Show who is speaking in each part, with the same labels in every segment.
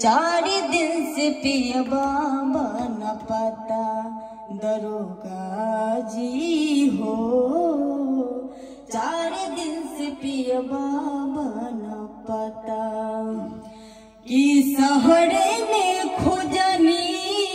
Speaker 1: चार दिन से पिया बाबा न पता दरोगा जी हो चार दिन से पिया बाबा न पता कि सहरे में खोजनी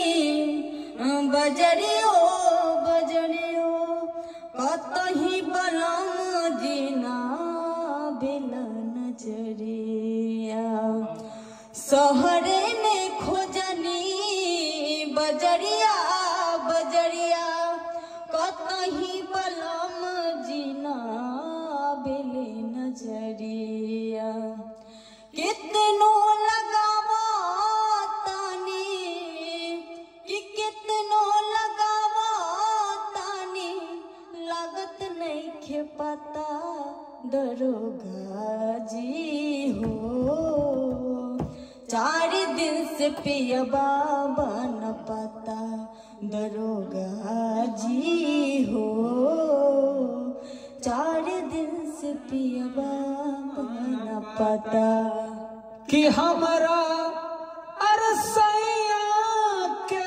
Speaker 1: बजरियो बजरियो कतही बलम जिना बेला नजरिया सहरे में खोजनी बजरिया बजरिया कतही बलम जिना बेले नजरिया कितनो लगावा तानी कि कितनो लगावा तानी लागत नहीं खे पता दरोगा जी हो चार दिन से पिया बाबा न पता दरोगा जी हो चार दिन से पिया बाबा न पता
Speaker 2: कि हमरा अरसैया के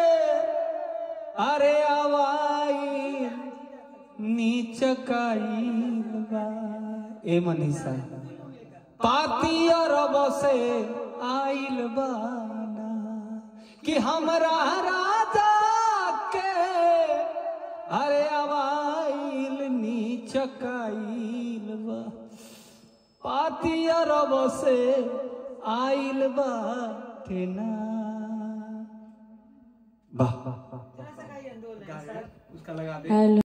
Speaker 2: अरे आवाई नीच काइल बा ए मनीषा पाती अरब से आइल बाना कि हमरा राजा के अरे आवाइल नीच काइल बा पाती अरब से आइल बाटे ना वाह
Speaker 1: हेलो